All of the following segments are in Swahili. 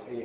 الرحيم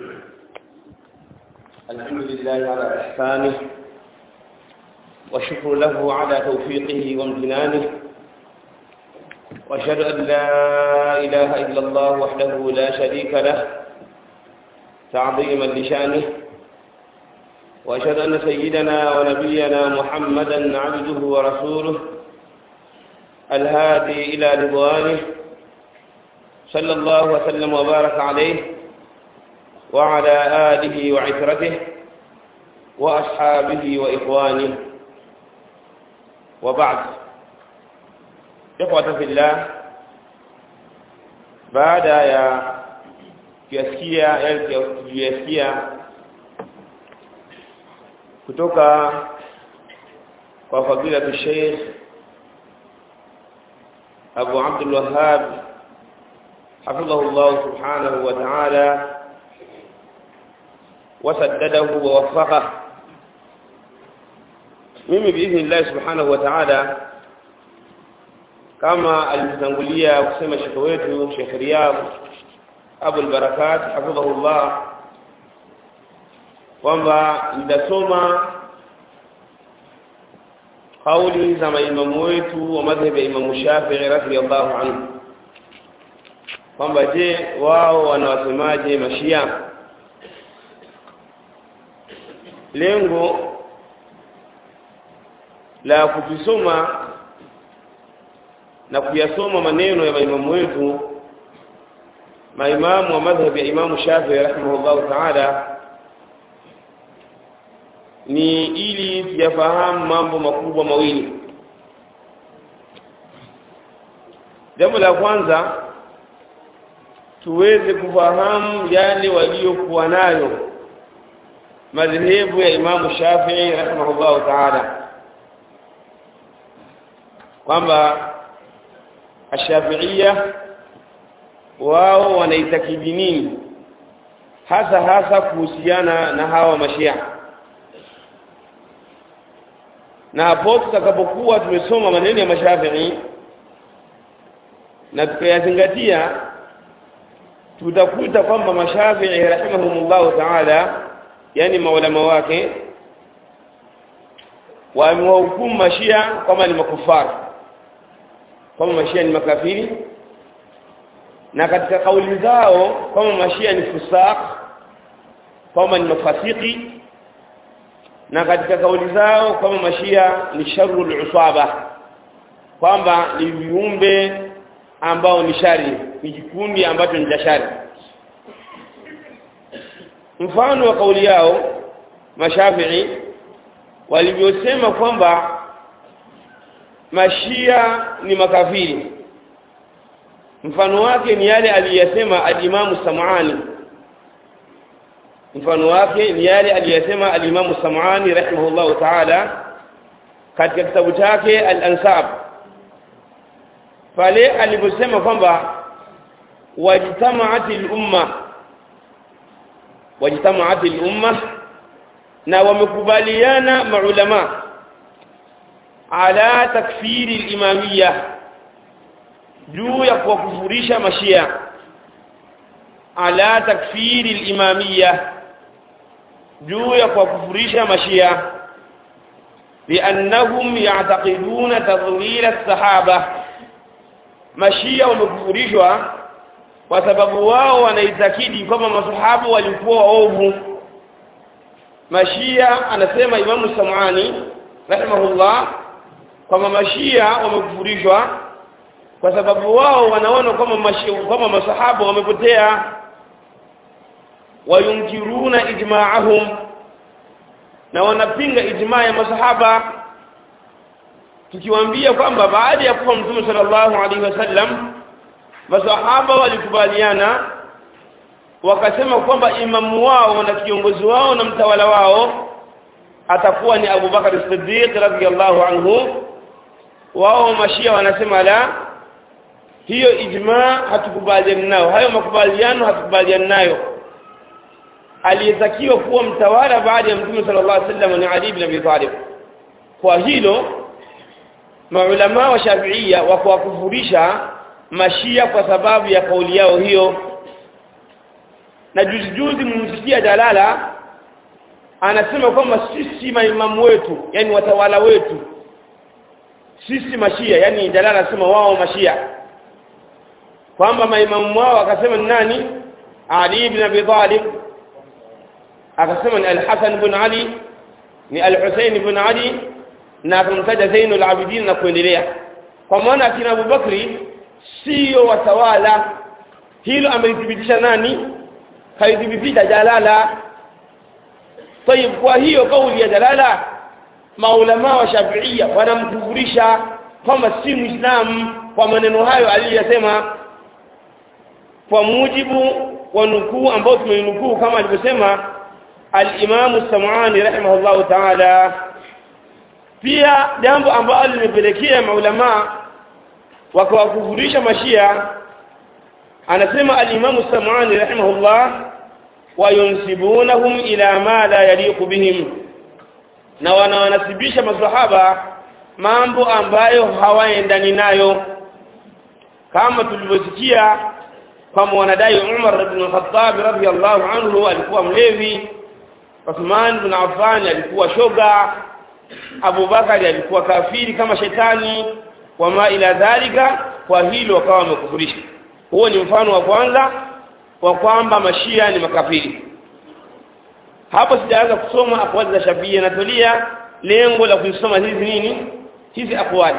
الحمد لله على إحسانه والشكر له على توفيقه وامتنانه وأشهد أن لا إله إلا الله وحده لا شريك له تعظيما لشانه وأشهد أن سيدنا ونبينا محمدا عبده ورسوله الهادي إلى رضوانه صلى الله وسلم وبارك عليه وعلى آله وعترته وأصحابه وإخوانه وبعد إخوة في الله baada ya kuyasikia kuyasikia kutoka kwa fadilatu Sheikh Abu Abdul Wahhab حفظه الله سبحانه وتعالى وسدده ووفقه mimi biidhnillahi subhanahu wa taala kama alivyotangulia kusema shekhe wetu shekh riyadh abul barakat hafidhahullah kwamba nitasoma kauli za maimamu wetu wa madhhabi ya imamu shafii radiallahu anhu kwamba je wao wanawasemaje mashia lengo la kukisoma na kuyasoma maneno ya maimamu wetu maimamu wa madhhabi ya imamu shafii rahimahullahu taala ni ili tuyafahamu mambo makubwa mawili jambo la kwanza tuweze kufahamu yale waliokuwa nayo madhehebu ya Imamu Shafii rahimahullahu taala, kwamba ashafiia wao wanaitakidi nini hasa hasa kuhusiana na hawa mashia, na hapo tutakapokuwa tumesoma maneno ya mashafii na tukayazingatia tutakuta kwamba mashafii rahimahumullahu taala yani maulama wake wamewahukumu mashia kwamba ni makufari kwamba mashia ni makafiri na katika kauli zao kwamba mashia ni fusaq kwamba ni mafasiki na katika kauli zao kwamba mashia ni sharul usaba kwamba ni viumbe ambao ni shari ni kikundi ambacho ni cha shari mfano wa kauli yao mashafii walivyosema kwamba mashia ni makafiri mfano wake ni yale aliyasema alimamu samani mfano wake ni yale aliyasema alimamu samani rahimahullahu taala katika kitabu chake al-ansab pale aliposema kwamba wajtamaat lumma wajtamaat lumma na wamekubaliana maulama ala takfiri limamiya juu ya kuwakufurisha mashia ala takfiri limamiya juu ya kuwakufurisha mashia liannahum yactaqiduna tadlila lsahaba mashia wamekufurishwa kwa sababu wao wanaitakidi kwamba masahaba walikuwa waovu mashia anasema imamu samani rahimahullah kwamba mashia wamekufurishwa kwa sababu wao wanaona kwamba kwamba masahaba wamepotea wayunkiruna ijmaahum na wanapinga ijmaa ya masahaba tukiwaambia kwamba baada ya kufa mtume sallallahu alaihi wasallam masahaba walikubaliana wakasema kwamba imamu wao na kiongozi wao na mtawala wao atakuwa ni Abu Bakar Siddiq radhiyallahu anhu wao mashia wanasema la hiyo ijma hatukubaliani nayo hayo makubaliano hatukubaliani nayo aliyetakiwa kuwa mtawala baada ya mtume sallallahu alaihi wasallam ni Ali ibn Abi Talib kwa hilo maulama wa Shafiia wa kuwakufurisha mashia kwa sababu ya kauli yao hiyo na juzi juzi mmsikia Jalala anasema kwamba sisi maimamu wetu yani watawala wetu sisi mashia yani Jalala anasema wao mashia kwamba maimamu wao akasema ni nani Ali ibn Abi Talib akasema ni Al-Hasan ibn Ali ni Al-Husayn ibn Ali na akamtaja Zainul Abidin na kuendelea kwa maana akina Abubakri sio watawala hilo amelithibitisha nani kaithibitisha Jalala tayib kwa hiyo kauli ya Jalala maulama wa Shafiia wanamkufurisha kwamba si Muislamu kwa maneno hayo aliyosema kwa mujibu wa nukuu ambao tumeinukuu kama alivyosema al-Imam Sam'ani rahimahullahu ta'ala pia jambo ambalo limepelekea maulama wakawakufurisha mashia anasema al-Imam Sam'ani rahimahullah wayunsibunahum ila ma la yaliqu bihim na wanawanasibisha masahaba mambo ambayo hawaendani nayo kama tulivyosikia kwamba wanadai Umar ibn Khattab radhiyallahu anhu alikuwa mlevi Uthman ibn Affan alikuwa shoga Abu Bakari alikuwa kafiri kama shetani wama ila dhalika kwa hilo wakawa wamekufurisha huo ni mfano wa kwanza wa kwamba mashia ni makafiri hapo sijaanza kusoma akwali za Shafii na Tolia lengo la kusoma hizi nini hizi akwali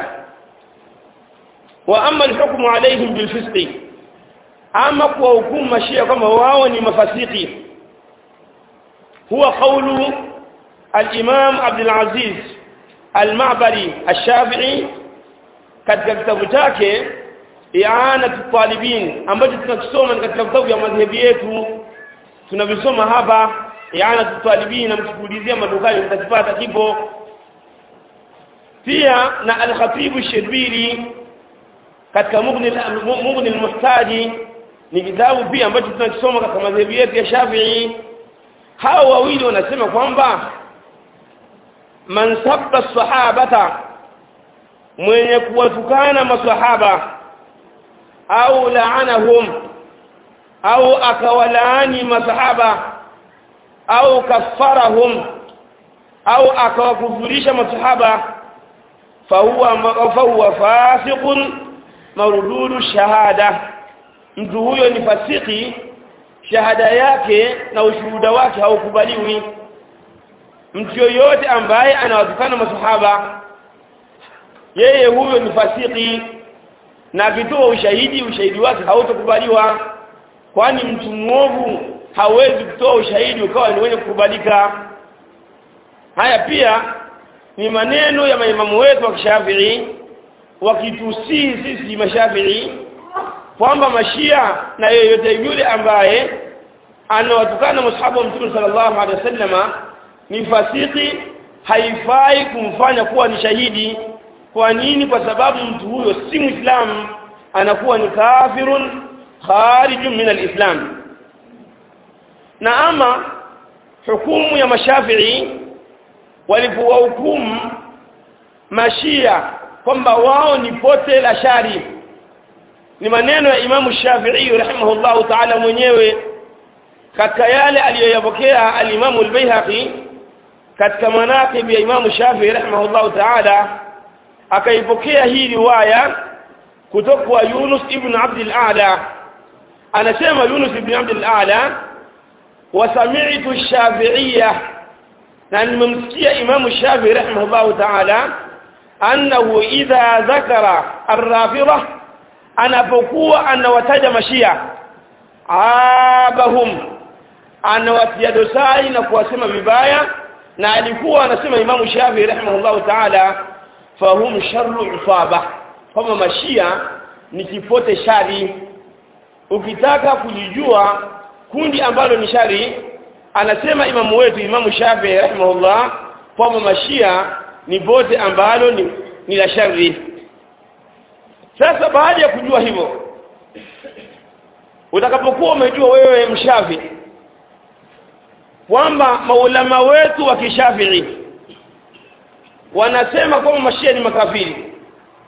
wa amma alhukmu alaihim bilfisqi ama kwa hukumu mashia kwamba wao ni mafasiki huwa qawlu al-Imam Abdul Aziz al-Ma'bari al-Shafi'i katika kitabu chake i'anatu talibin ambacho tunakisoma katika vitabu vya madhehebi yetu tunavisoma hapa i'anatu talibin namchukulizia madukani mtakipata kipo pia na al-Khatib al-Shirbili katika Mughni Mughni al-Muhtaji ni kitabu pia ambacho tunakisoma katika madhehebu yetu ya Shafi'i hao wawili wanasema kwamba man sabba sahabata mwenye kuwatukana masahaba au laanahum au akawalaani masahaba au kafarahum au akawakufurisha masahaba fahuwa fahuwa fasiqun marududu shahada mtu huyo ni fasiki shahada yake na ushuhuda wake haukubaliwi mtu yoyote ambaye anawatukana masahaba yeye huyo ni fasiki na akitoa ushahidi ushahidi wake hautakubaliwa kwani mtu mwovu hawezi kutoa ushahidi ukawa ni wenye kukubalika haya pia ni maneno ya maimamu wetu wa kishafii wakitusii sisi mashafii kwamba mashia na yeyote yule ambaye anawatukana masahaba wa mtume sallallahu alaihi wasallama ni fasiki haifai kumfanya kuwa ni shahidi kwa nini kwa sababu mtu huyo si muislamu anakuwa ni kafirun kharijun min alislam na ama hukumu ya mashafii walipowahukumu mashia kwamba wao ni pote la shari ni maneno ya imamu shafii rahimahullahu taala mwenyewe katika yale aliyoyapokea alimamu albayhaqi katika manaqib ya imamu shafii rahimahullahu taala akaipokea hii riwaya kutoka kwa Yunus ibn Abd al-A'la anasema Yunus ibn Abd al-A'la wasami'tu ash-Shafi'iyya na nimemsikia Imam Shafi'i rahimahullah ta'ala annahu idha dhakara ar-rafida anapokuwa anawataja mashia abahum anawatia dosari na kuwasema vibaya na alikuwa anasema Imam Shafi'i rahimahullah ta'ala fahum sharru usaba kwamba mashia ni kipote shari ukitaka kujijua kundi ambalo ni shari anasema imamu wetu imamu Shafi rahimahullah kwamba mashia ni pote ambalo ni, ni la shari sasa baada ya kujua hivyo utakapokuwa umejua wewe mshafi kwamba maulama wetu wa kishafii wanasema kwamba mashia ni makafiri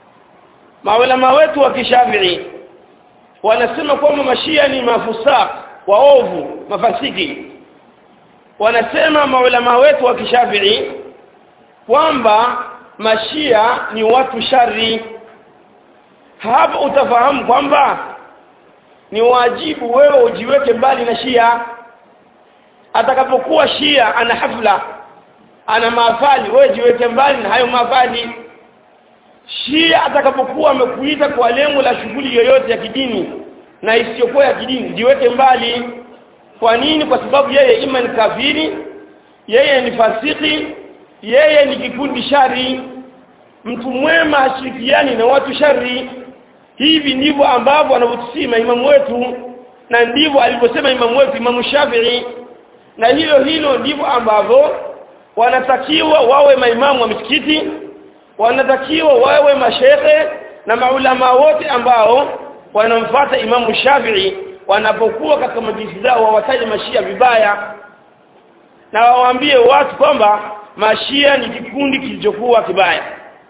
maulama wetu wa kishafii wanasema kwamba mashia ni mafusaq waovu mafasiki wanasema maulama wetu wa kishafii kwamba mashia ni watu shari hapo utafahamu kwamba ni wajibu wewe ujiweke mbali na shia atakapokuwa shia ana hafla ana maafali wewe jiweke mbali na hayo maafali shia atakapokuwa amekuita kwa lengo la shughuli yoyote ya kidini na isiyokuwa ya kidini jiweke mbali kwa nini kwa sababu yeye ima ni kafiri yeye ni fasiki yeye ni kikundi shari mtu mwema hashirikiani na watu shari hivi ndivyo ambavyo wanavyotusima imamu wetu na ndivyo alivyosema imamu wetu imamu shafii na hilo hilo ndivyo ambavyo wanatakiwa wawe maimamu wa misikiti wanatakiwa wawe mashehe na maulama wote ambao wanamfata imamu shafii wanapokuwa katika majlisi zao wawataje mashia vibaya na wawaambie watu kwamba mashia ni kikundi kilichokuwa kibaya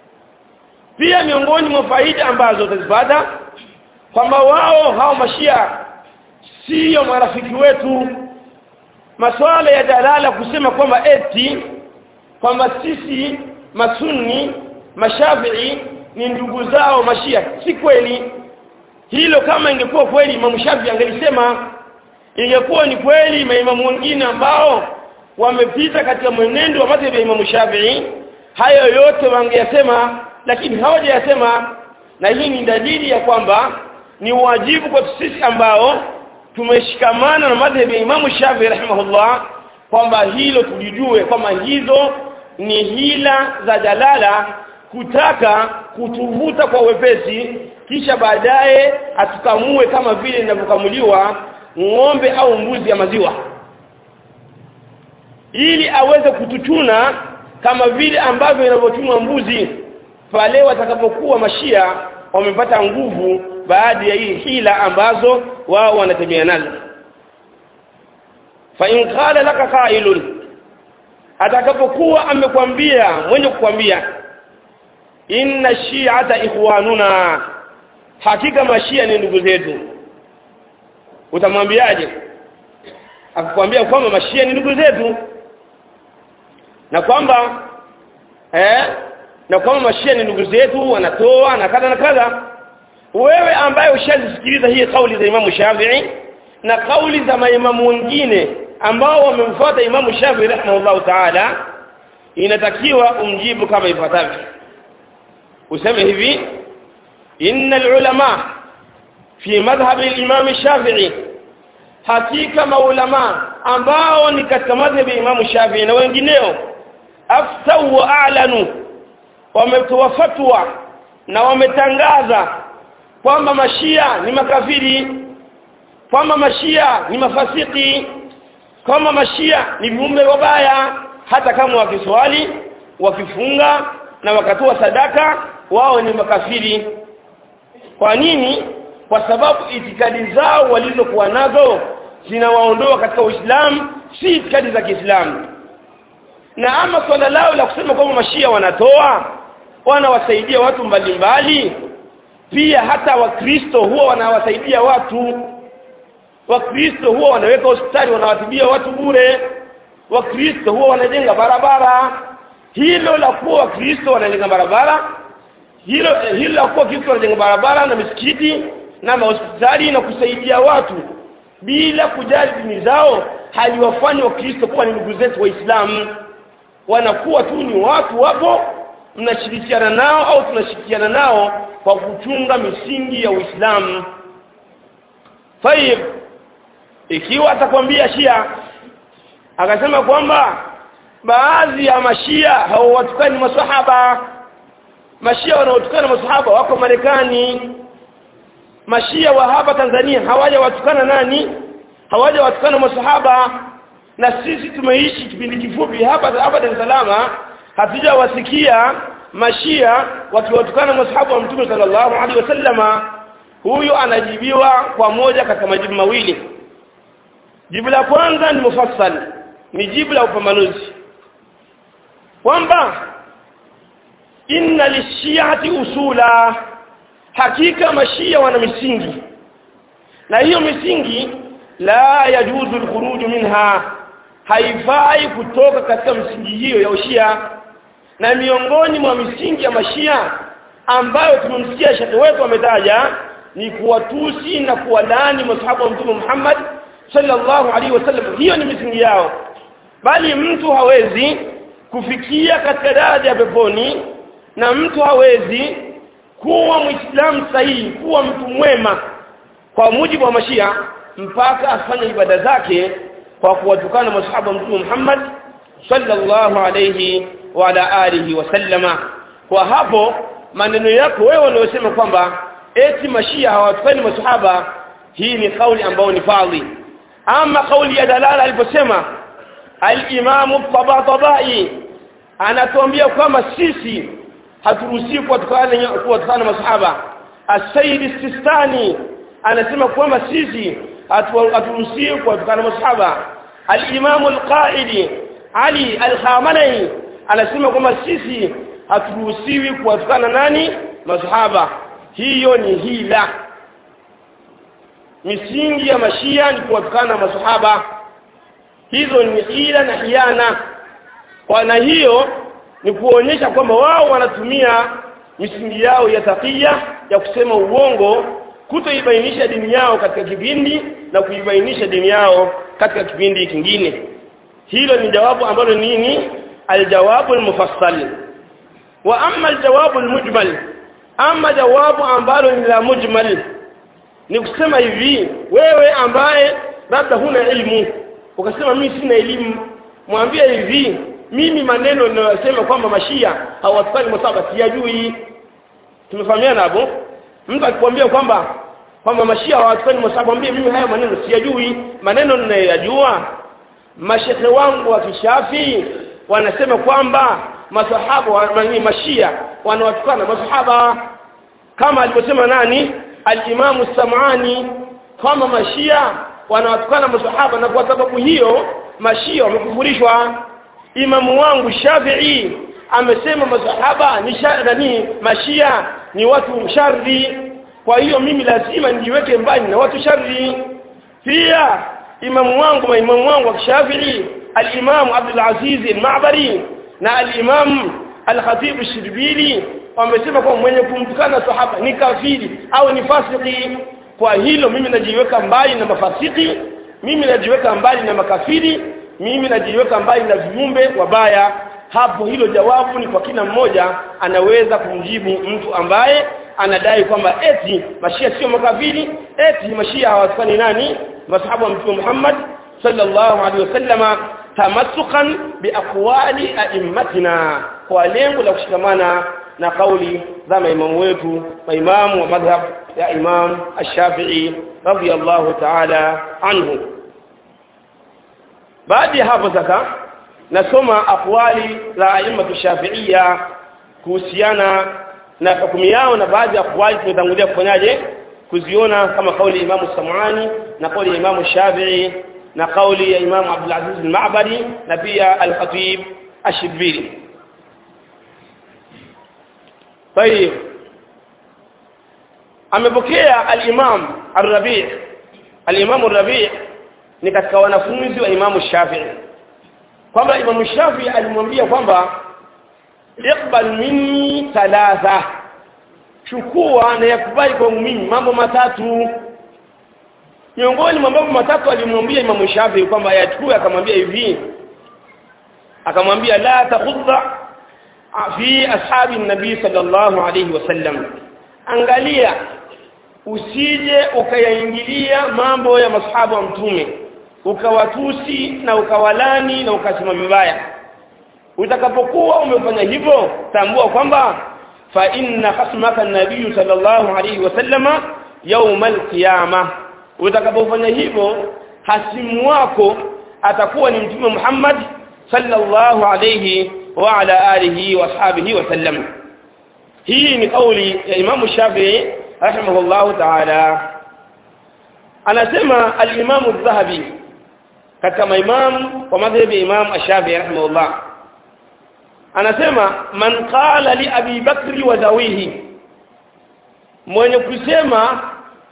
pia miongoni mwa faida ambazo utazipata kwamba wao hao mashia siyo marafiki wetu masuala ya dalala kusema kwamba eti kwamba sisi masunni mashafii ni ndugu zao mashia si kweli hilo kama ingekuwa kweli imamu shafii angelisema ingekuwa ni kweli maimamu wengine ambao wamepita katika mwenendo wa madhhabi ya imamu shafii hayo yote wangeyasema lakini hawajayasema na hii ni dalili ya kwamba ni wajibu kwa sisi ambao tumeshikamana na madhhabi ya imamu shafii rahimahullah kwamba hilo tulijue kwamba hizo ni hila za jalala kutaka kutuvuta kwa wepesi kisha baadaye atukamue kama vile inavyokamuliwa ng'ombe au mbuzi ya maziwa ili aweze kutuchuna kama vile ambavyo inavyochunwa mbuzi pale watakapokuwa mashia wamepata nguvu baada ya hii hila ambazo wao wanatembea nazo fa in qala laka qailun atakapokuwa amekwambia mwenye kukwambia inna shi'ata ikhwanuna hakika mashia ni ndugu zetu utamwambiaje akikwambia kwamba mashia ni ndugu zetu na kwamba eh na kwamba mashia ni ndugu zetu wanatoa na kadha na kadha wewe ambaye ushazisikiliza hii kauli za imamu shafii na kauli za maimamu wengine ambao wamemfuata imamu shafii rahimahullahu taala inatakiwa umjibu kama ifuatavyo useme hivi inna alulama fi madhhabi al-imam shafi'i hakika maulama ambao ni katika madhhabi ya imamu shafii na wengineo aftau wa a'lanu wametoa fatwa na wametangaza kwamba mashia ni makafiri kwamba mashia ni mafasiki kwamba mashia ni viumbe wabaya hata kama wakiswali wakifunga na wakatoa sadaka wao ni makafiri kwa nini kwa sababu itikadi zao walizokuwa nazo zinawaondoa katika uislamu si itikadi za kiislamu na ama swala lao la kusema kwamba mashia wanatoa wanawasaidia watu mbalimbali pia hata wakristo huwa wanawasaidia watu wakristo huwa wanaweka hospitali wanawatibia watu bure wakristo huwa wanajenga barabara hilo la kuwa wakristo wanajenga barabara hilo hilo la kuwa wakristo wanajenga barabara na misikiti na mahospitali na kusaidia watu bila kujali dini zao haliwafanyi wakristo kuwa ni ndugu zetu waislamu wanakuwa tu ni watu wapo mnashirikiana nao au tunashirikiana nao kwa kuchunga misingi ya uislamu tayib ikiwa atakwambia shia akasema kwamba baadhi ya mashia hawawatukani masahaba mashia wanaotukana masahaba wako marekani mashia wa hapa tanzania hawajawatukana nani hawajawatukana masahaba na sisi tumeishi kipindi kifupi hapa hapa Dar es Salaam hatujawasikia mashia wakiwatukana masahaba wa mtume sallallahu alaihi wasallama huyu anajibiwa kwa moja katika majibu mawili jibu la kwanza ni mufassal ni jibu la upambanuzi kwamba inna lishiati usula hakika mashia wana misingi na hiyo misingi la yajuzu alkhuruju minha haifai kutoka katika msingi hiyo ya ushia na miongoni mwa misingi ya mashia ambayo tumemsikia shekhe wetu ametaja ni kuwatusi na kuwalaani masahaba wa mtume Muhammad sallallahu alaihi wasallam hiyo ni misingi yao bali mtu hawezi kufikia katika daraja ya peponi na mtu hawezi kuwa muislamu sahihi kuwa mtu mwema kwa mujibu wa mashia mpaka afanye ibada zake kwa kuwatukana masahaba wa mtume Muhammad sallallahu alayhi wa ala alihi wasallama kwa hapo maneno yako wewe unayosema kwamba eti mashia hawatukani masahaba hii ni kauli ambayo ni fadhi ama kauli ya dalala aliposema al-imamu tabatabai anatuambia kwamba sisi haturuhusiwi kuwatukana kuwatukana masahaba as-sayyid sistani anasema kwamba sisi haturuhusiwi kuwatukana masahaba al-imamu al-qaidi ali al-khamenei anasema kwamba sisi haturuhusiwi kuwatukana nani masahaba hiyo ni hila misingi ya mashia ni kuwatukana masahaba hizo ni hila na hiana kwa na hiyo ni kuonyesha kwamba wao wanatumia misingi yao ya takia ya kusema uongo kutoibainisha dini yao katika kipindi na kuibainisha dini yao katika kipindi kingine hilo ni jawabu ambalo nini aljawabu almufassal wa amma aljawabu almujmal ama jawabu ambalo ni la mujmal ni kusema hivi wewe ambaye labda huna elimu ukasema mimi sina elimu mwambie hivi mimi maneno ninayosema kwamba mashia hawatukani masaba siyajui tumefahamiana hapo mtu akikwambia kwamba kwamba mashia hawatukani masaba mwambie mimi haya maneno siyajui maneno ninayoyajua mashekhe wangu wa kishafi wanasema kwamba masahaba wa mashia wanawatukana masahaba kama alivyosema nani al-Imamu Sam'ani kama mashia wanawatukana masahaba na kwa sababu hiyo mashia wamekufurishwa imamu wangu Shafi'i amesema masahaba ni nani mashia ni watu shari kwa hiyo mimi lazima nijiweke mbali na watu shari pia imamu wangu maimamu wangu wa Shafi'i al-Imam Abdul Aziz al-Ma'bari na al-Imam al-Khatib al-Shirbili wamesema kwa mwenye kumtukana sahaba ni kafiri au ni fasiki kwa hilo mimi najiweka mbali na mafasiki mimi najiweka mbali na makafiri mimi najiweka mbali na viumbe wabaya hapo hilo jawabu ni kwa kila mmoja anaweza kumjibu mtu ambaye anadai kwamba eti mashia sio makafiri eti mashia hawatukani nani masahaba wa mtume Muhammad sallallahu alaihi wasallama tamassukan biaqwali a'immatina kwa lengo la kushikamana na kauli za maimamu wetu maimamu wa madhhab ya Imam Ash-Shafi'i radiyallahu ta'ala anhu baada ya hapo sasa nasoma aqwali za aimatu shafiia kuhusiana na hukumu yao na baadhi ya aqwali tumetangulia kufanyaje kuziona kama kauli ya Imamu Sam'ani na kauli ya Imamu Shafi'i na kauli ya Imamu Abdul Aziz al-Ma'bari na pia al-Khatib ash-Shibiri طيب amepokea al-Imam ar-Rabi' al-Imam ar-Rabi' ni katika wanafunzi wa Imamu Shafi'i kwamba Imamu Shafi'i alimwambia kwamba iqbal minni thalatha chukua na yakubali kwangu mimi mambo matatu miongoni mwa mambo matatu alimwambia Imamu Shafi'i kwamba ayachukue akamwambia hivi akamwambia la takhudha fi ashabi nabii sallallahu alayhi wasallam angalia usije ukayaingilia mambo ya masahaba wa mtume ukawatusi na ukawalani na ukasema vibaya utakapokuwa umefanya hivyo tambua kwamba fa inna khasmaka nabii sallallahu alayhi wasallama yawm alqiyama utakapofanya hivyo hasimu wako atakuwa ni mtume Muhammad sallallahu alayhi wa ala alihi wa ashabihi wa sallam hii ni kauli ya Imamu Shafi'i rahimahullahu ta'ala anasema al-Imam adh-Dhahabi katika maimamu wa madhhabi ya Imam Ash-Shafi'i rahimahullah anasema man qala li Abi Bakri wa zawihi mwenye kusema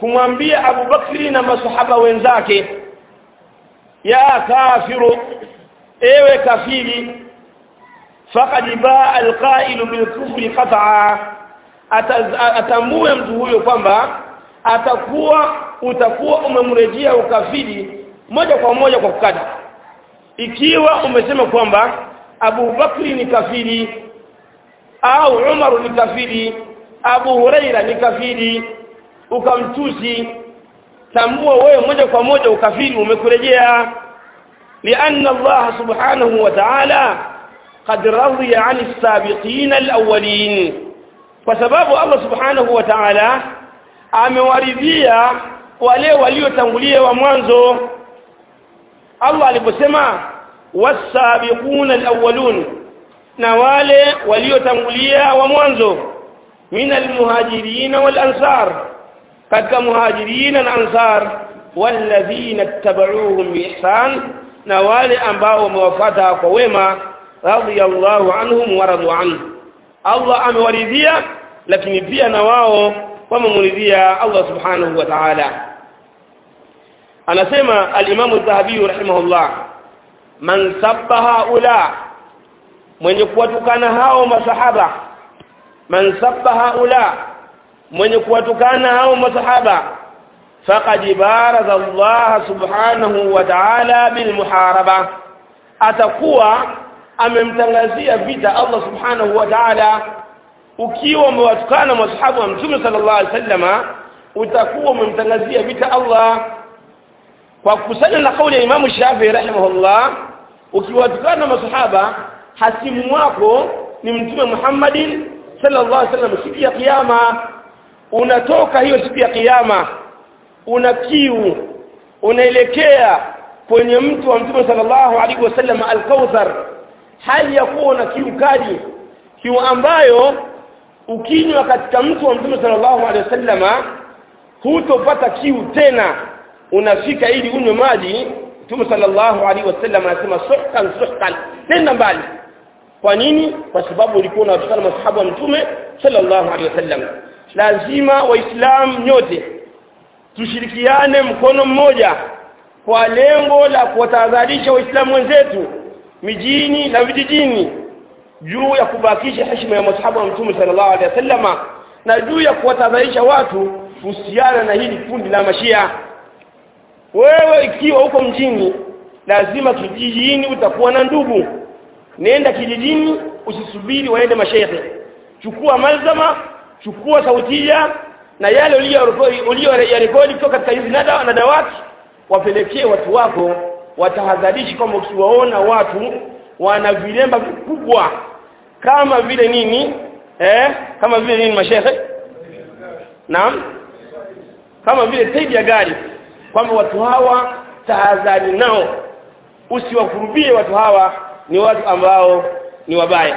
kumwambia Abu Bakri na masahaba wenzake ya kafiru ewe kafiri faqad baa alqailu bilkufri qat'a atambue mtu huyo kwamba atakuwa utakuwa umemrejea ukafiri moja kwa moja kwa kukata ikiwa umesema kwamba Abu Bakri ni kafiri au Umar ni kafiri Abu Huraira ni kafiri ukamtusi tambua wewe moja kwa moja ukafiri umekurejea لأن الله سبحانه وتعالى قد رضي عن السابقين الأولين فسبب الله سبحانه وتعالى amewaridhia wale waliotangulia wa mwanzo Allah aliposema wasabiquna alawwalun na wale waliotangulia wa mwanzo min almuhajirin wal ansar katika muhajirina na ansar walladhina ittaba'uuhum biihsan na wale ambao wamewafuata kwa wema radiyallahu anhum wa radu anhu Allah amewaridhia lakini pia na wao wamemridhia Allah subhanahu wa ta'ala anasema al-Imam az-Zahabi rahimahullah man sabba haula mwenye kuwatukana hao masahaba man sabba haula mwenye kuwatukana hao masahaba faqad baraza Allah subhanahu wa ta'ala bil muharaba atakuwa amemtangazia vita Allah subhanahu wa ta'ala ukiwa umewatukana masahaba wa mtume sallallahu alaihi wasallama utakuwa umemtangazia vita Allah kwa kukusanya na kauli ya Imamu Shafi'i rahimahullah ukiwatukana masahaba hasimu wako ni mtume Muhammadin sallallahu alaihi wasallam siku ya kiyama unatoka hiyo siku ya kiyama una kiu unaelekea kwenye mtu wa mtume sallallahu alaihi wasallam al-Kauthar hali ya kuwa na kiu kali kiu ambayo ukinywa katika mtu wa mtume sallallahu alaihi wasallama hutopata kiu tena unafika ili unywe maji mtume sallallahu alaihi wasallam anasema suhkan suhkan tenda mbali kwa nini kwa sababu ulikuwa unawatukana masahaba wa mtume sallallahu alaihi wasallam lazima waislamu nyote tushirikiane mkono mmoja kwa lengo la kuwatahadharisha waislamu wenzetu mijini na vijijini juu ya kubakisha heshima ya masahaba wa mtume sallallahu alaihi wasallama na juu ya kuwatahadharisha watu kuhusiana na hili kundi la mashia wewe ikiwa uko mjini lazima kijijini utakuwa na ndugu nenda kijijini usisubiri waende mashehe chukua malzama chukua sautia na yale uliyoyarekodi kutoka katika hizi nada na dawati wapelekee watu wako watahadharishi kwamba ukiwaona watu wana vilemba vikubwa kama vile nini eh kama vile nini mashehe naam kama vile tairi ya gari kwamba watu hawa tahadhari nao usiwakurubie watu hawa ni watu ambao ni wabaya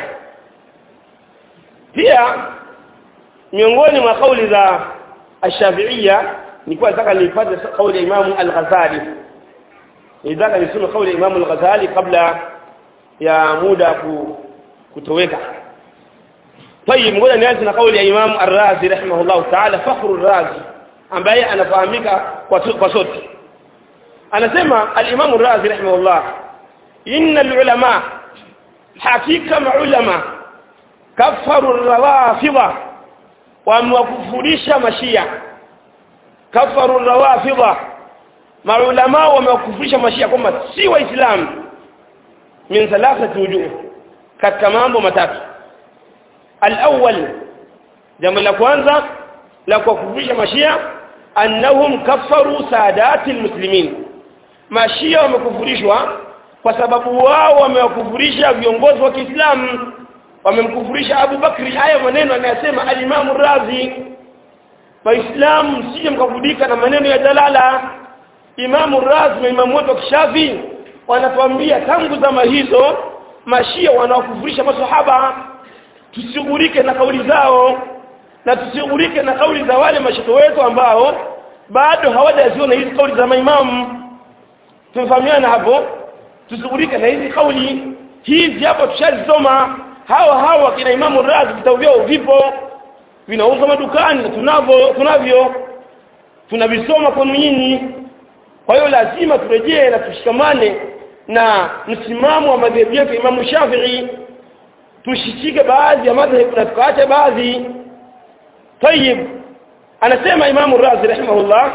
pia miongoni mwa kauli za ashafiia nilikuwa nataka nipate kauli ya imamu al-ghazali nilitaka nisome kauli ya imamu al-ghazali kabla ya muda kutoweka طيب ngoja nianze na kauli ya imamu ar-razi rahimahullah ta'ala fakhru ar-razi ambaye anafahamika kwa kwa sote anasema al-imamu ar-razi rahimahullah inna al-ulama hakika maulama kafaru rawafidha wamewakufurisha mashia kafaru rawafidha maulama wamewakufurisha mashia kwamba si waislamu min thalathati wujuh katika mambo matatu al-awwal jambo la kwanza la kuwakufurisha mashia annahum kafaru sadati almuslimin mashia wamekufurishwa kwa sababu wao wamewakufurisha viongozi wa Kiislamu wamemkufurisha Abu Bakri haya maneno anayasema al-Imam Razi waislamu msije mkafudika na maneno ya dalala Imam Razi na Imam wetu Kishafi wanatuambia tangu zama hizo mashia wanaokufurisha masahaba tusigurike na kauli zao na tusigurike na kauli za wale mashehe wetu ambao bado hawajaziona hizi kauli za maimamu tumefahamiana hapo tusigurike na hizi kauli hizi hapo tushazisoma hawa hawa kina imamu razi vitabu vyao vipo vinauzwa madukani na tunavyo tunavyo tunavisoma kwenu nyinyi kwa hiyo lazima turejee na tushikamane na msimamo wa madhehebu yetu imamu shafii tushishike baadhi ya madhehebu na tukaache baadhi tayib anasema imamu razi rahimahullah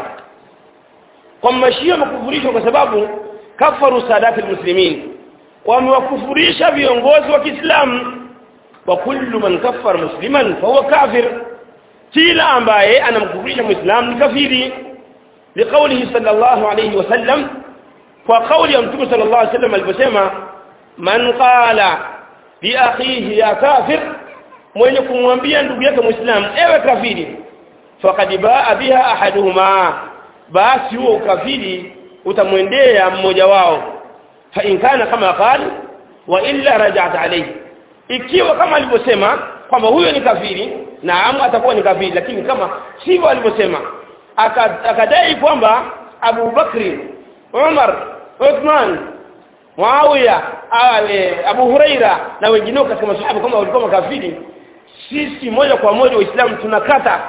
kwa mashia wamekufurishwa kwa sababu kafaru sadati lmuslimin wamewakufurisha viongozi wa kiislamu wa kullu man kafara musliman fahuwa kafir kila ambaye anamkufurisha muislamu ni kafiri liqaulihi sallallahu alayhi wasallam kwa kauli ya mtume sallallahu alayhi wasallam aliposema man qala li akhihi ya kafir mwenye kumwambia ndugu yake muislamu ewe kafiri faqad baa biha ahaduhuma basi huo ukafiri utamwendea mmoja wao fa in kana kama qala wa illa raja'at alayhi ikiwa kama alivyosema kwamba huyo ni kafiri naam atakuwa ni kafiri lakini kama sivyo alivyosema akadai kwamba Abu Bakri Umar Uthman Muawiya Abu Huraira na wengineo katika masahaba kama walikuwa makafiri sisi moja kwa moja waislamu tunakata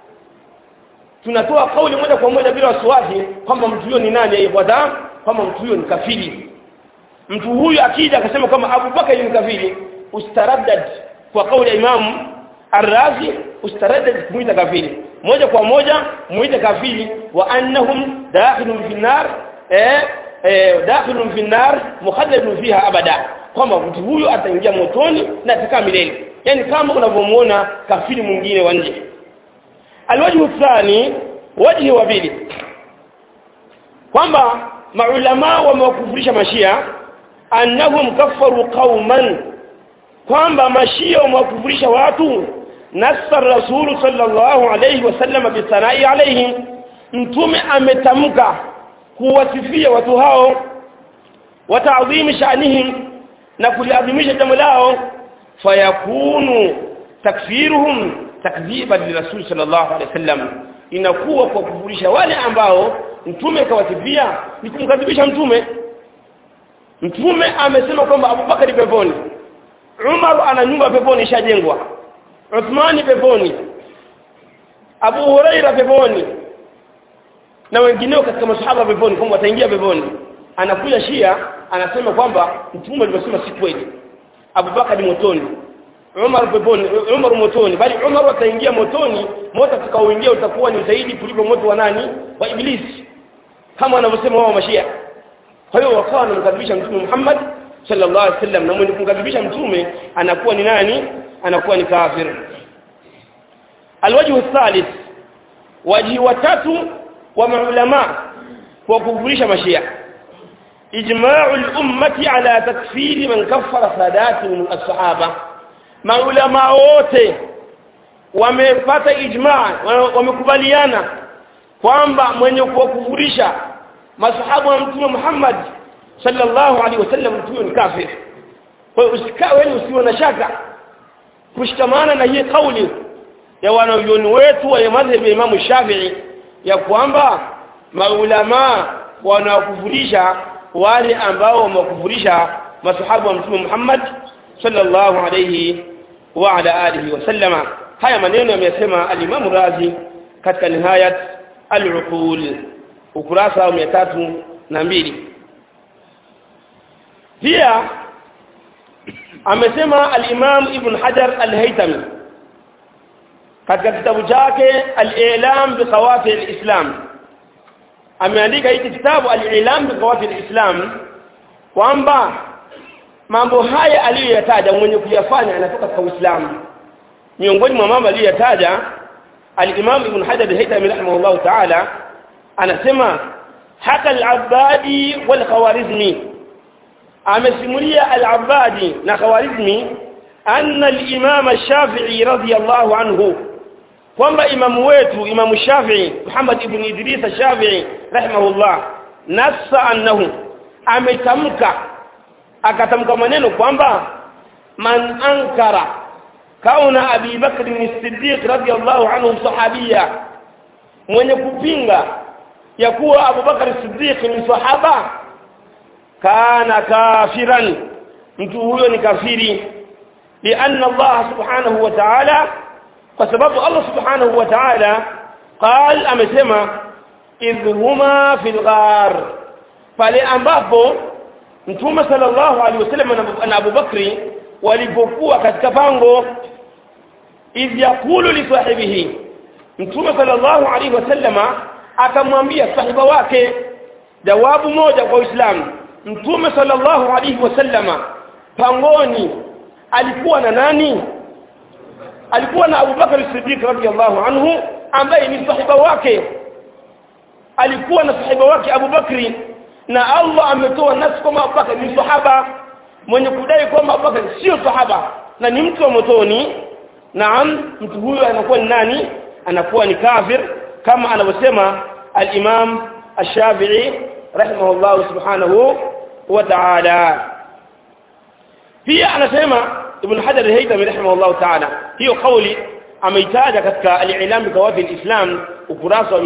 tunatoa kauli moja kwa moja bila wasiwasi kwamba mtu huyo ni nani aifuata kwamba mtu huyo ni kafiri mtu huyu akija akasema kwamba Abu Bakari ni kafiri ustaraddad kwa kauli ya Imam Ar-Razi ustaraddad kumuita kafiri moja kwa moja muite kafiri wa annahum dakhilun fi nar eh, eh dakhilun fi nar mukhalladun fiha abada kwamba mtu huyu ataingia motoni na atakaa milele yani kama unavyomuona kafiri mwingine wa nje alwajhu thani wajhi wa pili kwamba maulama wamewakufurisha mashia annahum kafaru qauman kwamba mashia wamewakufurisha watu nassa rasulu sallallahu alayhi wasallam bisanai alaihim mtume ametamka kuwasifia watu hao wa ta'dhimi sha'nihim na kuliadhimisha jambo lao fayakunu takfiruhum takdhiban lirasul sallallahu alaihi wasallam inakuwa kwa kufurisha wale ambao mtume kawasifia ni kumkadhibisha mtume mtume amesema kwamba abubakari peponi umar ana nyumba peponi ishajengwa uthmani peponi abu huraira peponi na wengineo katika masahaba peponi kwamba wataingia peponi anakuja shia anasema kwamba mtume alivyosema si kweli abubakari motoni Umar peponi Umar motoni bali Umar ataingia motoni moto atakaoingia utakuwa ni zaidi kuliko moto wa nani wa ibilisi kama wanavyosema wao mashia kwa hiyo wakawa wanamkadhibisha mtume Muhammad sallallahu alaihi wasallam na mwenye kumkadhibisha mtume anakuwa ni nani anakuwa ni kafir alwajhu thalith waji watatu wa maulama kwa kufurisha mashia ijma'u al-ummati ala takfiri man kaffara sadati min as-sahaba maulama wote wamepata ijmaa wamekubaliana kwamba mwenye kuwakufurisha masahabu wa mtume Muhammad sallallahu alaihi wasallam mtume ni kafir kwa hiyo usikae wewe usiwe na shaka kushikamana na hii kauli ya wanavyoni wetu wa madhhabi ya Imam Shafi'i ya kwamba maulama wanawakufurisha wale ambao wamewakufurisha masahabu wa mtume Muhammad sallallahu alayhi wa ala alihi wasallama haya maneno yamesema alimamu razi katika nihayat al-uqul ukurasa wa mia tatu na mbili pia amesema al-imam ibn hajar al-haytami katika kitabu chake al-i'lam bi qawafi al-islam ameandika hiki kitabu al-i'lam bi qawafi al-islam kwamba mambo haya aliyoyataja mwenye kuyafanya anatoka katika Uislamu miongoni mwa mambo aliyoyataja al-Imam Ibn Hajar al-Haytami rahimahullah ta'ala anasema haka al-Abbadi wal Khawarizmi amesimulia al-Abbadi na Khawarizmi anna al-Imam Shafi'i radiyallahu anhu kwamba imamu wetu imamu Shafi'i Muhammad ibn Idris Shafi'i rahimahullah nassa annahu ametamka akatamka maneno kwamba man ankara kauna abi bakr as-siddiq radiyallahu anhu sahabia mwenye kupinga ya kuwa Abu Bakar as-Siddiq ni sahaba kana kafiran mtu huyo ni kafiri lianna Allah subhanahu wa ta'ala kwa sababu Allah subhanahu wa ta'ala قال amesema idh huma fil ghar pale ambapo mtume sallallahu alaihi wasallam na Abu Bakri walipokuwa katika pango idh yaqulu li sahibihi mtume sallallahu alaihi wasallama akamwambia sahiba wake jawabu moja kwa Uislamu mtume sallallahu alaihi wasallama pangoni alikuwa na nani alikuwa na Abu Bakar Siddiq radhiyallahu anhu ambaye ni sahiba wake alikuwa na sahiba wake Abu Bakri na Allah ametoa nasi kwamba Abu Bakar ni sahaba mwenye kudai kwamba Abu Bakar sio sahaba na ni mtu wa motoni naam mtu huyo anakuwa ni nani anakuwa ni kafir kama anavyosema al-Imam Ash-Shafi'i rahimahullah subhanahu wa ta'ala pia anasema Ibn Hajar al-Haytami rahimahullah ta'ala hiyo kauli ameitaja katika al-Ilam bi Qawafi al-Islam ukurasa wa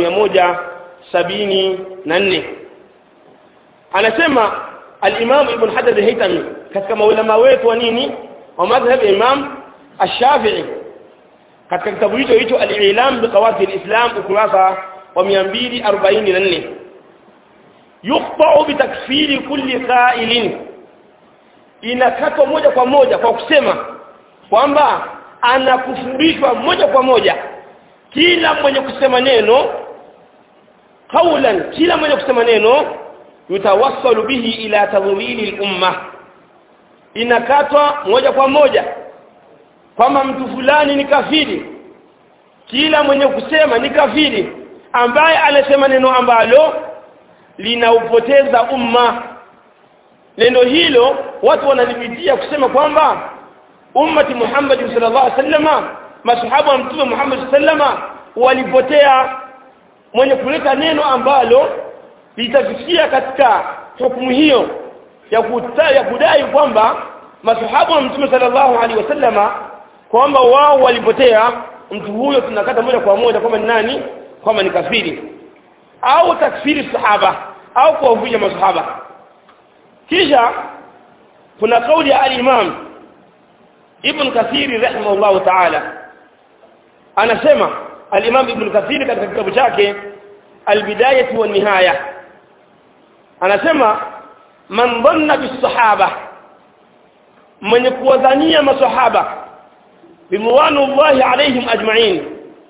174 anasema al-Imam Ibn Hajar al-Haytami katika maulama wetu wa nini wa madhhab Imam Ash-Shafi'i katika kitabu hicho hicho al-Ilam bi Qawafi al-Islam ukurasa wa 244 yuqta'u bi takfiri kulli qa'ilin inakatwa moja kwa moja kwa kusema kwamba anakufurishwa moja kwa moja kila mwenye kusema neno qaulan kila mwenye kusema neno yutawassalu bihi ila tadhwili al-umma inakatwa moja kwa moja kwamba mtu fulani ni kafiri kila mwenye kusema ni kafiri ambaye anasema neno ambalo linaupoteza umma neno hilo watu wanalipitia kusema kwamba ummati Muhammad sallallahu alaihi wasallama masahaba wa mtume Muhammad sallama walipotea mwenye kuleta neno ambalo litafikia katika hukumu hiyo ya, kuta, ya kudai kwamba masahaba wa mtume sallallahu alaihi wasallama kwamba wao walipotea mtu huyo tunakata moja kwa moja kwamba ni nani kwamba ni kafiri au takfiri sahaba au kuwavunja masahaba kisha kuna kauli ya al-Imam Ibn Kathir rahimahullah ta'ala anasema al-Imam Ibn Kathir katika kitabu chake al-Bidayah wa Nihaya anasema man dhanna bis-sahaba mwenye kuwadhania masahaba bimwanullahi alaihim ajma'in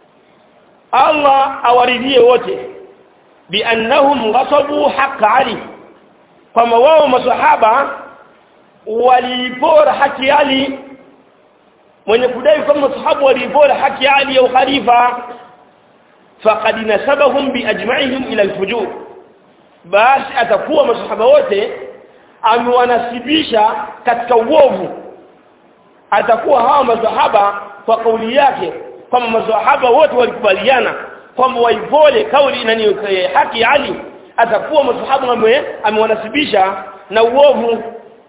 Allah awaridhie wote biannahum ghasabu haqq Ali kwamba wao masahaba walipora haki Ali mwenye kudai kwamba masahaba walipora haki Ali ya ukhalifa faqad nasabahum biajma'ihim ila alfujur basi atakuwa masahaba wote amewanasibisha katika uovu atakuwa hawa masahaba kwa kauli yake kwamba masahaba wote walikubaliana kwamba waipole kauli nani haki Ali atakuwa masahaba amewanasibisha na uovu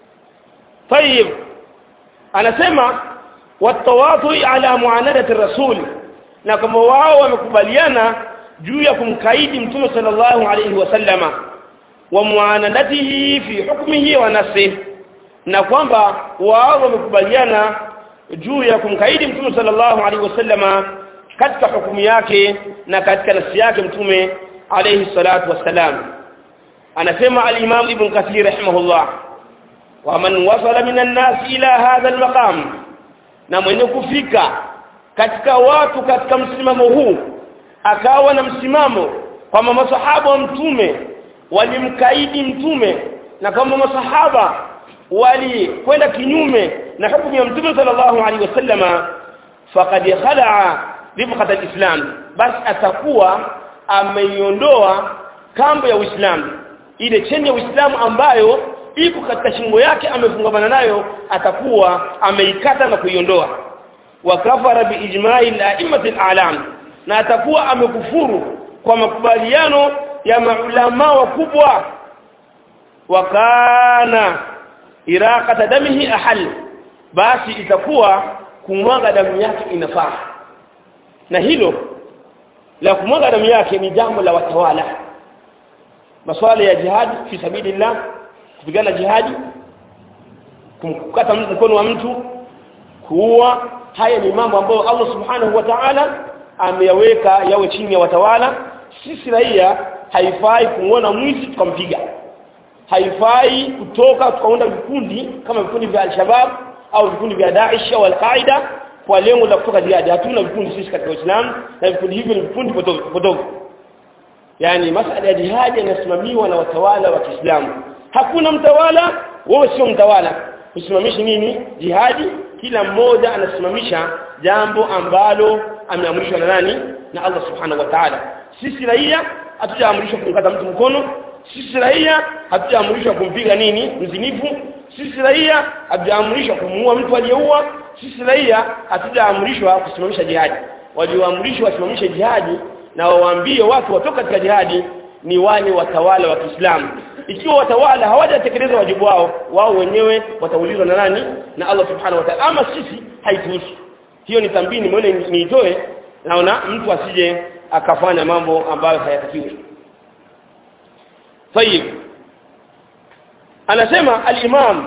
طيب anasema watawatu ala muanadati rasul na kama wao wamekubaliana juu ya kumkaidi mtume sallallahu alayhi wasallama wa muanadatihi fi hukmihi wa nafsihi na kwamba wao wamekubaliana juu ya kumkaidi mtume sallallahu alaihi wasallama katika hukumu yake na katika nafsi yake mtume alayhi salatu wassalam anasema al-Imam Ibn Kathir rahimahullah wa man wasala minan nas ila hadha al-maqam na mwenye kufika katika watu katika msimamo huu akawa na msimamo kwamba masahaba wa mtume walimkaidi mtume na kwamba masahaba walikwenda kinyume na hukumu ya mtume sallallahu alaihi wasallama faqad khala'a rifqat al-islam basi atakuwa ameiondoa kambo ya Uislamu ile cheni ya Uislamu ambayo iko katika shingo yake amefungamana nayo atakuwa ameikata na kuiondoa wa kafara bi ijma'i al-a'immati al-a'lam na atakuwa amekufuru kwa makubaliano ya maulama wakubwa wa kana iraqata damihi ahal basi itakuwa kumwaga damu yake inafaa na hilo la kumwaga damu yake ni jambo la watawala masuala ya jihadi fi sabilillah kupigana jihadi kumkata mkono wa mtu kuua haya ni mambo ambayo Allah subhanahu wa ta'ala ameyaweka yawe chini ya watawala sisi raia haifai kumwona mwizi tukampiga haifai kutoka tukaunda vikundi kama vikundi vya alshabab au vikundi vya Daesh au Al-Qaida kwa lengo la kutoka jihadi hatuna vikundi sisi katika Uislamu na vikundi hivyo ni vikundi potofu potofu yani masala ya jihadi yanasimamiwa na watawala wa Kiislamu hakuna mtawala wewe sio mtawala usimamishi nini jihadi kila mmoja anasimamisha jambo ambalo ameamrishwa na nani na Allah subhanahu wa ta'ala sisi raia hatujaamrishwa kumkata mtu mkono sisi raia hatujaamrishwa kumpiga nini mzinifu sisi raia hatujaamrishwa kumuua mtu aliyeua sisi raia hatujaamrishwa kusimamisha jihadi walioamrishwa wasimamishe jihadi na wawaambie watu watoka katika jihadi ni wale watawala wa Kiislamu ikiwa watawala hawajatekeleza wajibu wao wao wenyewe wataulizwa na nani na Allah subhanahu wa ta'ala ama sisi haituhusu hiyo ni tambini nimeona niitoe naona mtu asije akafanya mambo ambayo hayatakiwi طيب anasema al-Imam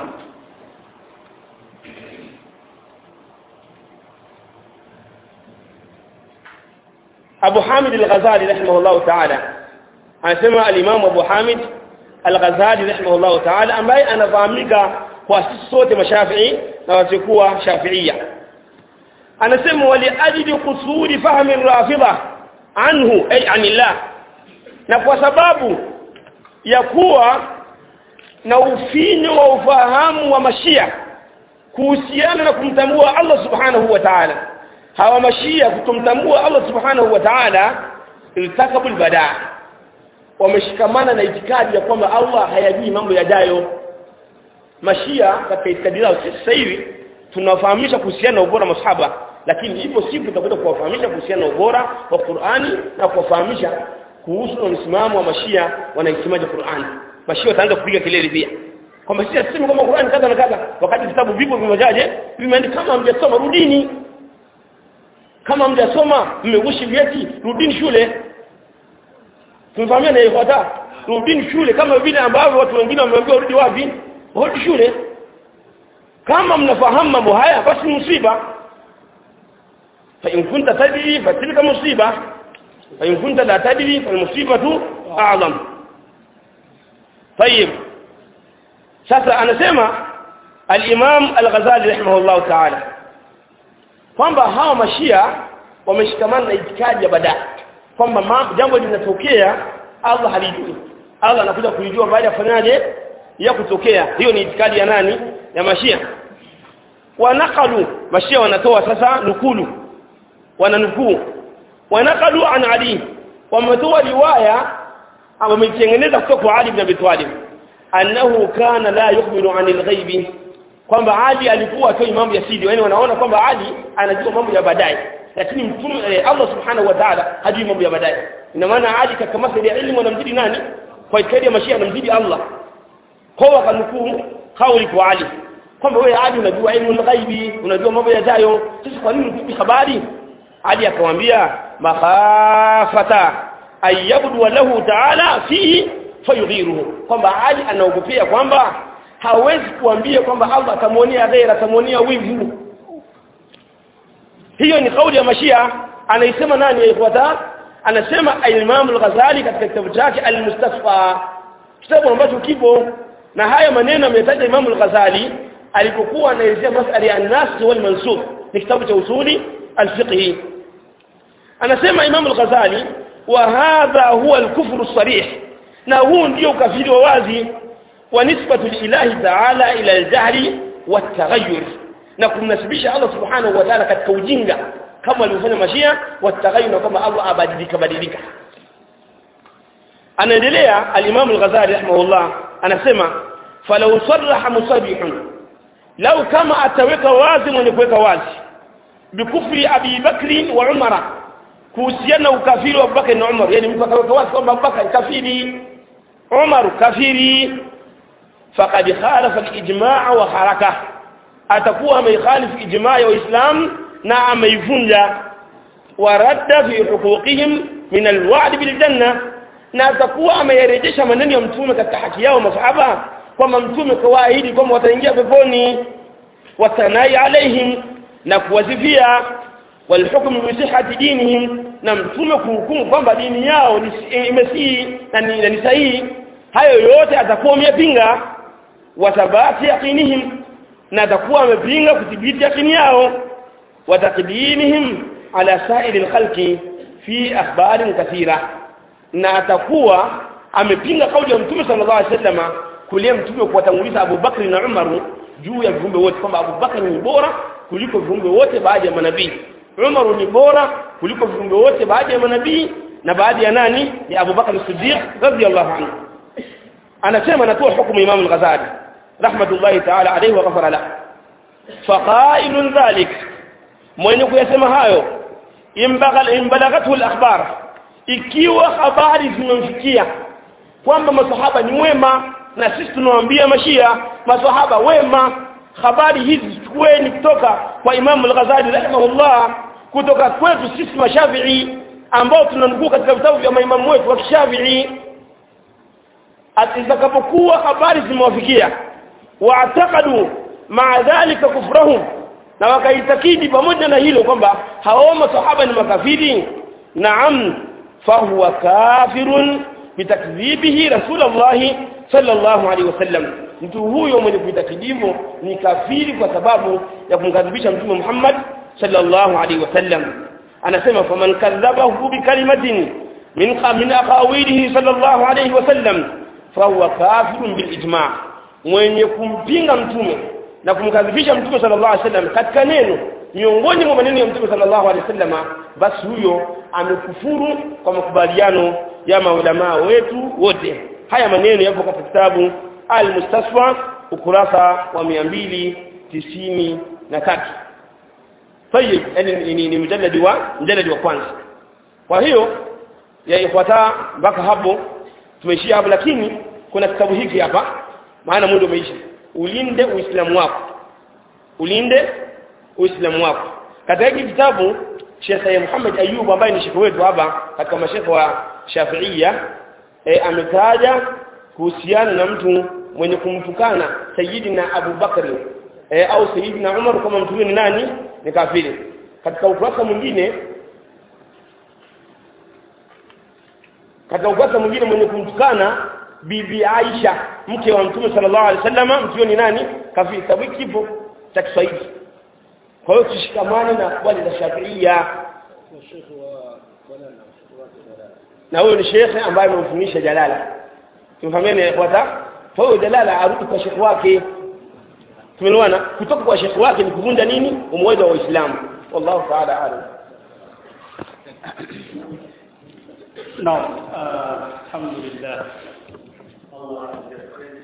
Abu Hamid al-Ghazali rahimahullah ta'ala anasema al-Imam Abu Hamid al-Ghazali rahimahullah ta'ala ambaye anafahamika kwa sisi sote mashafi'i na wasiokuwa shafi'ia anasema wali ajli qusuri fahmi rafidha anhu ay anillah na kwa sababu ya kuwa na ufinyo wa ufahamu wa mashia kuhusiana na kumtambua Allah subhanahu wa ta'ala hawa mashia kutomtambua Allah subhanahu wa ta'ala iltakabu albadaa wameshikamana na itikadi ya kwamba Allah hayajui mambo yajayo mashia katika itikadi zao sasa hivi tunawafahamisha kuhusiana na ubora masahaba lakini ipo siku tutakuja kuwafahamisha kuhusiana na ubora wa Qur'ani na kuwafahamisha kuhusu msimamo wa mashia wanaisemaje Qur'ani mashia wataanza kupiga kelele pia kwamba sisi tuseme kwamba Qur'ani kadha na kadha wakati vitabu vipo vimejaje vimeandika kama hamjasoma rudini kama hamjasoma mmeushi vyeti rudini shule tumefahamia na ifuata rudini shule kama vile ambavyo watu wengine wameambiwa rudi wapi rudi shule kama mnafahamu mambo haya basi msiba fa in kunta tadri fatilka musiba fa in kunta la tadri fa musibatu a'zam طيب sasa anasema al-Imam al-Ghazali rahimahullah ta'ala kwamba hawa mashia wameshikamana na itikadi ya badaa kwamba jambo linatokea Allah halijui Allah anakuja kulijua baada ya kufanyaje ya kutokea hiyo ni itikadi ya nani ya mashia wanaqalu mashia wanatoa sasa nukulu wananukuu wanaqalu an Ali wametoa riwaya wameitengeneza kutoka kwa Ali ibn Abi Talib annahu kana la yukhbiru anil ghaibi kwamba Ali alikuwa atoi mambo ya siri yani wanaona kwamba Ali anajua mambo ya baadaye lakini mtume eh, Allah subhanahu wa ta'ala hajui mambo ya baadaye ina maana Ali katika masala ya elimu anamzidi nani kwa itikadi ya mashia anamzidi Allah kwa wakanukuu kauli kwa Ali kwamba wewe Ali unajua elimu ghaibi unajua mambo yajayo sasa kwa nini utupi habari Ali akamwambia makhafata ayabdu lahu ta'ala fihi fayughiruhu kwamba Ali anaogopea kwamba hawezi kuambia kwamba Allah atamuonea ghaira atamuonea wivu hiyo ni kauli ya mashia anaisema nani ifuata anasema Imam al-Ghazali katika kitabu chake al-Mustafa kitabu ambacho kipo na haya maneno ametaja Imam al-Ghazali alipokuwa anaelezea masala ya an-nas wal mansub ni kitabu cha usuli al-fiqh anasema Imam al-Ghazali wa hadha huwa al-kufru sarih na huu ndio ukafiri wa wazi wa nisbatu lillahi ta'ala ila al-jahli wat-taghayyur na kumnasibisha Allah subhanahu wa ta'ala katika ujinga kama alivyofanya mashia wataghayyur kama Allah abadilika badilika anaendelea al-Imam al-Ghazali rahimahullah anasema falau sarraha musabihun lau kama ataweka wazi mwenye kuweka wazi bikufri Abi Bakri wa Umara kuhusiana na ukafiri wa Abubakar na Umar yani mtu akaweka wazi kwamba Abubakar kafiri Umar kafiri faqad khalafa al-ijma' wa haraka atakuwa ameikhalifu ijmaa ya Uislamu na ameivunja waradda fi huquqihim min alwa'd bil janna na atakuwa ameyarejesha maneno ya mtume katika haki yao masahaba kwamba mtume kawaahidi kwamba wataingia peponi watanai alaihim na kuwazivia walhukmu bi sihhati dinihim na mtume kuhukumu kwamba dini yao ni imesii na ni, na ni sahihi hayo yote atakuwa ameyapinga wathabati yaqinihim na atakuwa amepinga kudhibiti yaqini yao watakdimihim ala sairi lkhalqi fi akhbarin kathira na atakuwa amepinga kauli ya mtume sallallahu alaihi wasallam kulia mtume kuwatanguliza Abu Bakri na Umaru juu ya viumbe wote kwamba Abu Bakri ni bora kuliko viumbe wote baada ya manabii Umaru ni bora kuliko viumbe wote baada ya manabii na baada ya nani ya Abu Bakr Siddiq radhiyallahu anhu anasema anatoa hukumu Imam al-Ghazali rahmatullahi ta'ala alayhi wa ghafara lahu faqailun dhalik mwenye kuyasema hayo imbalaghathu al-akhbar ikiwa habari zimemfikia kwamba masahaba ni wema na sisi tunawaambia mashia masahaba wema habari hizi chukueni kutoka kwa Imam al-Ghazali rahimahullah kutoka kwetu sisi mashafi'i ambao tunanukuu katika vitabu vya maimamu wetu wa kishafii atakapokuwa habari zimewafikia waatakadu maa dhalika kufrahum na wakaitakidi pamoja na hilo kwamba hao masahaba ni makafiri naam fahuwa kafirun bitakdhibihi rasulullahi sallallahu alaihi wasallam mtu huyo mwenye kuitakidi hivyo ni kafiri kwa sababu ya kumkadhibisha mtume Muhammad sallallahu alaihi wasallam anasema faman kadhabahu bikalimatin min min aqawilihi sallallahu alaihi wasallam fahuwa kafirun bilijma mwenye kumpinga mtume na kumkadhibisha mtume sallallahu alaihi wasallam katika neno miongoni mwa maneno ya mtume sallallahu alaihi wasallam basi huyo amekufuru kwa makubaliano ya maulamaa wetu wote haya maneno yapo katika kitabu al-mustasfa ukurasa wa mia mbili tisini na tatu tayib yani ni, ni, ni mjaladi wa mjaladi wa kwanza kwa hiyo ya ifuata mpaka hapo tumeishia hapo lakini kuna kitabu hiki hapa maana muda umeisha ulinde uislamu wako ulinde uislamu wako katika hiki kitabu Sheikh Muhammad Ayub ambaye ni shekhe wetu hapa katika mashekhe wa Shafiia e, ametaja kuhusiana na mtu mwenye kumtukana Sayyidina Abu Bakri e, au Sayyidina Umar kama mtu huyo ni nani ni kafiri katika ukurasa mwingine katika ukurasa mwingine mwenye kumtukana bibi Aisha mke wa mtume sallallahu alaihi wasallam mtu huyo ni nani kafiri sababu kipo cha Kiswahili kwa hiyo tushikamane na kwali za Shafiia na huyo ni shekhe ambaye amemfundisha Jalala tumfahamiane ikhwata kwa hiyo Jalala arudi kwa shekhe wake tumeelewana kutoka kwa shekhe wake ni kuvunja nini umoja wa Uislamu wallahu ta'ala alam نعم آه الحمد لله الله